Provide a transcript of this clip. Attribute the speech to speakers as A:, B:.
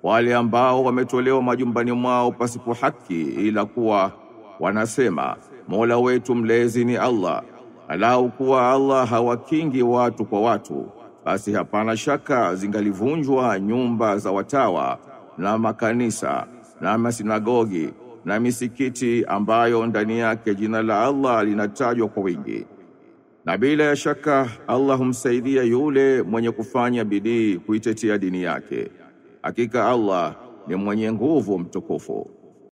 A: wale ambao wametolewa majumbani mwao pasipo haki ila kuwa wanasema Mola wetu mlezi ni Allah alau kuwa Allah hawakingi watu kwa watu basi hapana shaka zingalivunjwa nyumba za watawa na makanisa na masinagogi na misikiti ambayo ndani yake jina la Allah linatajwa kwa wingi na bila ya shaka Allah humsaidia yule mwenye kufanya bidii kuitetea dini yake hakika Allah ni mwenye nguvu mtukufu